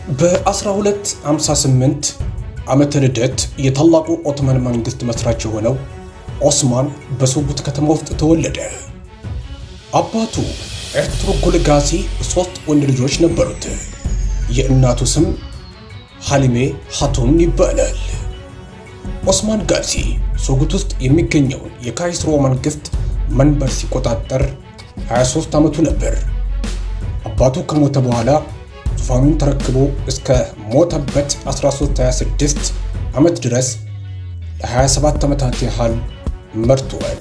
በ1258 ዓመተ ልደት የታላቁ ኦቶማን መንግስት መስራች የሆነው ኦስማን በሱጉት ከተማ ውስጥ ተወለደ። አባቱ ኤርቱርጉል ጋዚ ሶስት ወንድ ልጆች ነበሩት። የእናቱ ስም ሐሊሜ ሀቱም ይባላል። ኦስማን ጋዚ ሱጉት ውስጥ የሚገኘውን የካይስሮ መንግስት መንበር ሲቆጣጠር 23 ዓመቱ ነበር። አባቱ ከሞተ በኋላ ዙፋኑን ተረክቦ እስከ ሞተበት 1326 ዓመት ድረስ ለ27 ዓመታት ያህል መርቷል።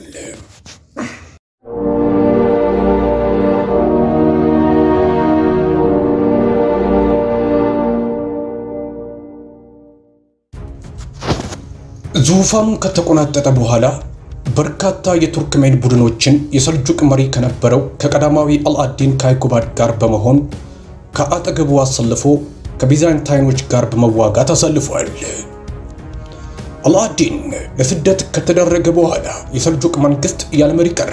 ዙፋኑን ከተቆናጠጠ በኋላ በርካታ የቱርክሜን ቡድኖችን የሰልጁቅ መሪ ከነበረው ከቀዳማዊ አልአዲን ካይኩባድ ጋር በመሆን ከአጠገቡ አሰልፎ ከቢዛንታይኖች ጋር በመዋጋት አሳልፏል። አልአዲን ለስደት ከተደረገ በኋላ የሰልጁቅ መንግስት ያለ መሪ ቀረ።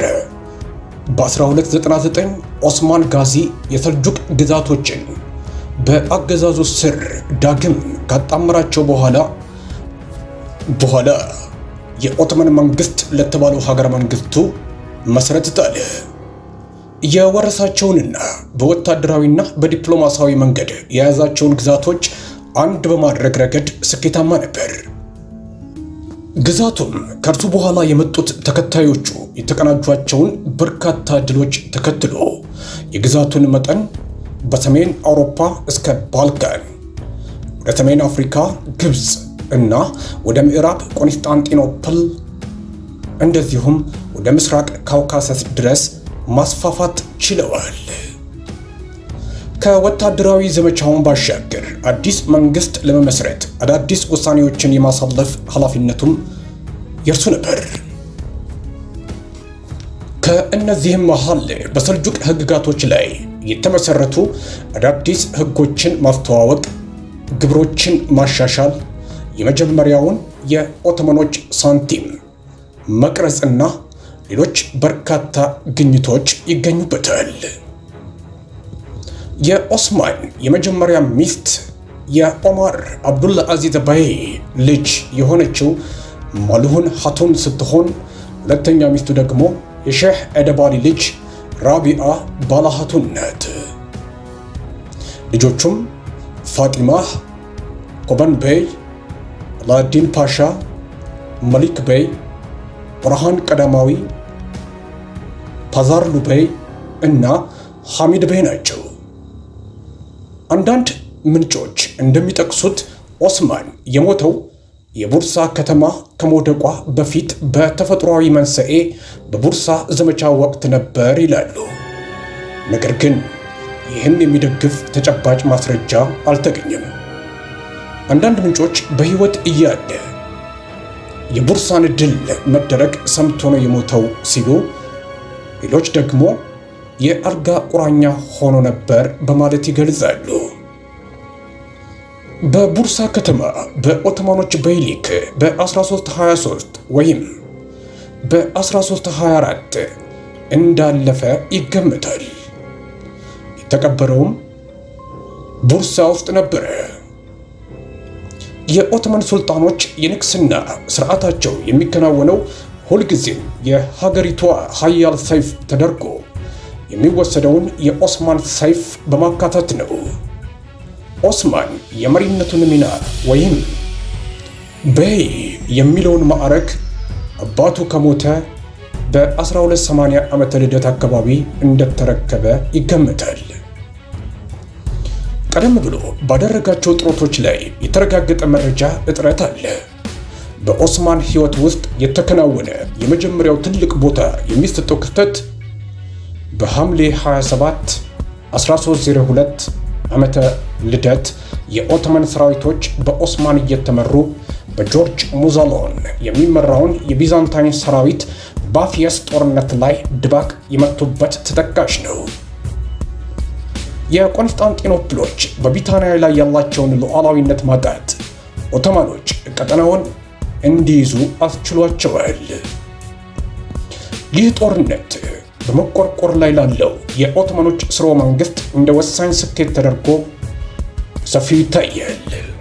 በ1299 ኦስማን ጋዚ የሰልጁቅ ግዛቶችን በአገዛዙ ስር ዳግም ካጣመራቸው በኋላ በኋላ የኦቶማን መንግስት ለተባለው ሀገረ መንግስቱ መሰረት ጣለ። የወረሳቸውንና በወታደራዊና በዲፕሎማሲያዊ መንገድ የያዛቸውን ግዛቶች አንድ በማድረግ ረገድ ስኬታማ ነበር። ግዛቱም ከእርሱ በኋላ የመጡት ተከታዮቹ የተቀናጇቸውን በርካታ ድሎች ተከትሎ የግዛቱን መጠን በሰሜን አውሮፓ እስከ ባልካን፣ ወደ ሰሜን አፍሪካ ግብፅ እና ወደ ምዕራብ ቆንስጣንጢኖፕል እንደዚሁም ወደ ምስራቅ ካውካሰስ ድረስ ማስፋፋት ችለዋል። ከወታደራዊ ዘመቻውን ባሻገር አዲስ መንግስት ለመመስረት አዳዲስ ውሳኔዎችን የማሳለፍ ኃላፊነቱም የእርሱ ነበር። ከእነዚህም መሃል በሰልጁቅ ህግጋቶች ላይ የተመሰረቱ አዳዲስ ህጎችን ማስተዋወቅ፣ ግብሮችን ማሻሻል የመጀመሪያውን የኦቶማኖች ሳንቲም መቅረጽና ሌሎች በርካታ ግኝቶች ይገኙበታል። የኦስማን የመጀመሪያ ሚስት የኦማር አብዱላ አዚዝ ባይ ልጅ የሆነችው ማልሁን ሀቱን ስትሆን ሁለተኛ ሚስቱ ደግሞ የሼህ ኤደባሊ ልጅ ራቢአ ባላሃቱን ናት። ልጆቹም ፋጢማ ኮበን ቤይ አላዲን ፓሻ፣ መሊክ ቤይ፣ ብርሃን ቀዳማዊ፣ ፓዛርሉ ቤይ እና ሐሚድ ቤይ ናቸው። አንዳንድ ምንጮች እንደሚጠቅሱት ኦስማን የሞተው የቡርሳ ከተማ ከመውደቋ በፊት በተፈጥሯዊ መንስኤ በቡርሳ ዘመቻ ወቅት ነበር ይላሉ። ነገር ግን ይህን የሚደግፍ ተጨባጭ ማስረጃ አልተገኘም። አንዳንድ ምንጮች በሕይወት እያለ የቡርሳን ድል መደረግ ሰምቶ ነው የሞተው ሲሉ፣ ሌሎች ደግሞ የአልጋ ቁራኛ ሆኖ ነበር በማለት ይገልጻሉ። በቡርሳ ከተማ በኦቶማኖች በይሊክ በ1323 ወይም በ1324 እንዳለፈ ይገመታል። የተቀበረውም ቡርሳ ውስጥ ነበረ። የኦቶማን ሱልጣኖች የንግስና ስርዓታቸው የሚከናወነው ሁልጊዜም የሀገሪቷ ሀያል ሰይፍ ተደርጎ የሚወሰደውን የኦስማን ሰይፍ በማካተት ነው። ኦስማን የመሪነቱን ሚና ወይም በይ የሚለውን ማዕረግ አባቱ ከሞተ በ1280 ዓመተ ልደት አካባቢ እንደተረከበ ይገመታል። ቀደም ብሎ ባደረጋቸው ጥረቶች ላይ የተረጋገጠ መረጃ እጥረት አለ። በኦስማን ሕይወት ውስጥ የተከናወነ የመጀመሪያው ትልቅ ቦታ የሚሰጠው ክስተት በሐምሌ 27 1302 ዓመተ ልደት የኦቶማን ሰራዊቶች በኦስማን እየተመሩ በጆርጅ ሙዛሎን የሚመራውን የቢዛንታይን ሰራዊት ባፊየስ ጦርነት ላይ ድባቅ የመቱበት ተጠቃሽ ነው። የቆንስጣንጢኖፕሎች በቢታንያ ላይ ያላቸውን ሉዓላዊነት ማጣት ኦቶማኖች ቀጠናውን እንዲይዙ አስችሏቸዋል። ይህ ጦርነት በመቆርቆር ላይ ላለው የኦቶማኖች ስርወ መንግስት እንደ ወሳኝ ስኬት ተደርጎ ሰፊው ይታያል።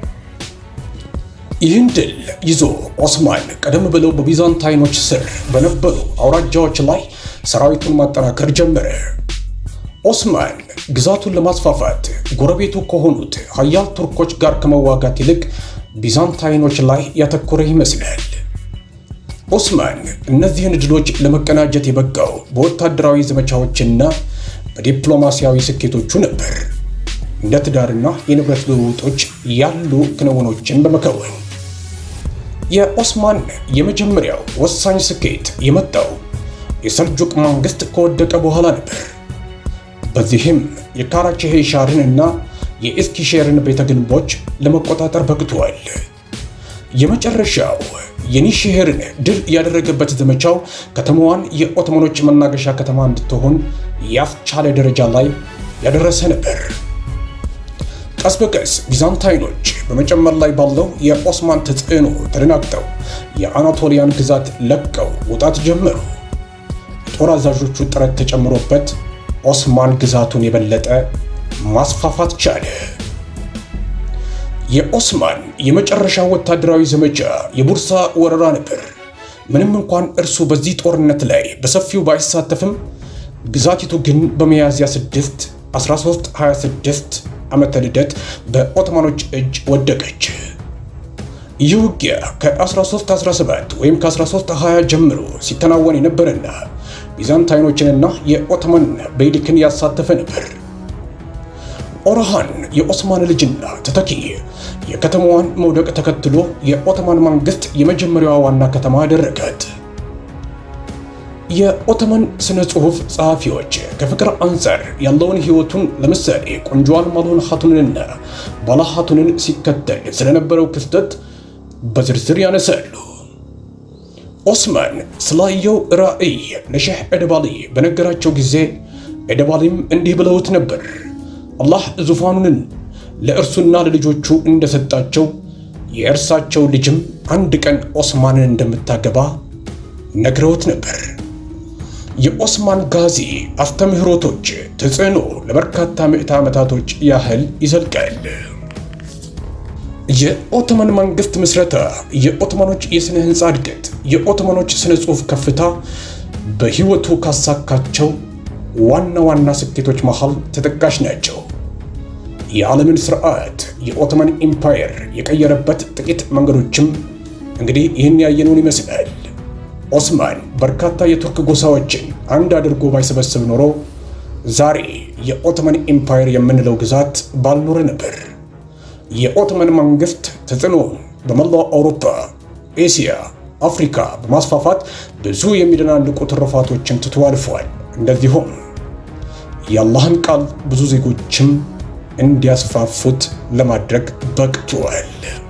ይህን ድል ይዞ ኦስማን ቀደም ብለው በቢዛንታይኖች ስር በነበሩ አውራጃዎች ላይ ሰራዊቱን ማጠናከር ጀመረ። ኦስማን ግዛቱን ለማስፋፋት ጎረቤቱ ከሆኑት ሀያል ቱርኮች ጋር ከመዋጋት ይልቅ ቢዛንታይኖች ላይ ያተኮረ ይመስላል። ኦስማን እነዚህን ድሎች ለመቀናጀት የበቃው በወታደራዊ ዘመቻዎችና በዲፕሎማሲያዊ ስኬቶቹ ነበር። እንደ ትዳርና የንብረት ልውውጦች ያሉ ክንውኖችን በመከወን የኦስማን የመጀመሪያው ወሳኝ ስኬት የመጣው የሰልጁቅ መንግስት ከወደቀ በኋላ ነበር። በዚህም የካራቼሄሻርን እና የኢስኪሼርን ቤተ ግንቦች ለመቆጣጠር በቅቷል። የመጨረሻው የኒሽሄርን ድል ያደረገበት ዘመቻው ከተማዋን የኦቶማኖች መናገሻ ከተማ እንድትሆን ያስቻለ ደረጃ ላይ ያደረሰ ነበር። ቀስ በቀስ ቢዛንታይኖች በመጨመር ላይ ባለው የኦስማን ተጽዕኖ ተደናግጠው የአናቶሊያን ግዛት ለቀው መውጣት ጀመሩ። የጦር አዛዦቹ ጥረት ተጨምሮበት ኦስማን ግዛቱን የበለጠ ማስፋፋት ቻለ። የኦስማን የመጨረሻ ወታደራዊ ዘመቻ የቡርሳ ወረራ ነበር። ምንም እንኳን እርሱ በዚህ ጦርነት ላይ በሰፊው ባይሳተፍም ግዛቲቱ ግን በሚያዝያ 6 1326 ዓመተ ልደት በኦቶማኖች እጅ ወደቀች። ይህ ውጊያ ከ1317 ወይም ከ1320 ጀምሮ ሲከናወን የነበረና ቢዛንታይኖችንና የኦቶማን ቤይሊክን ያሳተፈ ነበር። ኦርሃን የኦስማን ልጅና ተተኪ የከተማዋን መውደቅ ተከትሎ የኦቶማን መንግስት የመጀመሪያዋ ዋና ከተማ አደረጋት። የኦቶማን ስነ ጽሑፍ ጸሐፊዎች ከፍቅር አንጻር ያለውን ሕይወቱን ለምሳሌ ቆንጆዋን ማልሆን ሀቱንንና ባላ ሀቱንን ሲከተል ስለነበረው ክስተት በዝርዝር ያነሳሉ። ኦስማን ስላየው ራእይ ለሼህ ኤደባሊ በነገራቸው ጊዜ ኤደባሊም እንዲህ ብለውት ነበር። አላህ ዙፋኑንን ለእርሱና ለልጆቹ እንደሰጣቸው የእርሳቸው ልጅም አንድ ቀን ኦስማንን እንደምታገባ ነግረውት ነበር። የኦስማን ጋዚ አስተምህሮቶች ተጽዕኖ ለበርካታ ምዕተ ዓመታቶች ያህል ይዘልቃል። የኦቶማን መንግስት ምስረታ፣ የኦቶማኖች የሥነ ሕንፃ እድገት፣ የኦቶማኖች ሥነ ጽሑፍ ከፍታ በሕይወቱ ካሳካቸው ዋና ዋና ስኬቶች መሃል ተጠቃሽ ናቸው። የዓለምን ስርዓት የኦቶማን ኢምፓየር የቀየረበት ጥቂት መንገዶችም እንግዲህ ይህን ያየነውን ይመስላል። ኦስማን በርካታ የቱርክ ጎሳዎችን አንድ አድርጎ ባይሰበስብ ኖሮ ዛሬ የኦቶማን ኢምፓየር የምንለው ግዛት ባልኖረ ነበር። የኦቶማን መንግስት ተጽዕኖውን በመላው አውሮፓ፣ ኤስያ፣ አፍሪካ በማስፋፋት ብዙ የሚደናንቁ ትሩፋቶችን ትቶ አልፏል። እንደዚሁም የአላህን ቃል ብዙ ዜጎችም እንዲያስፋፉት ለማድረግ በቅቷል።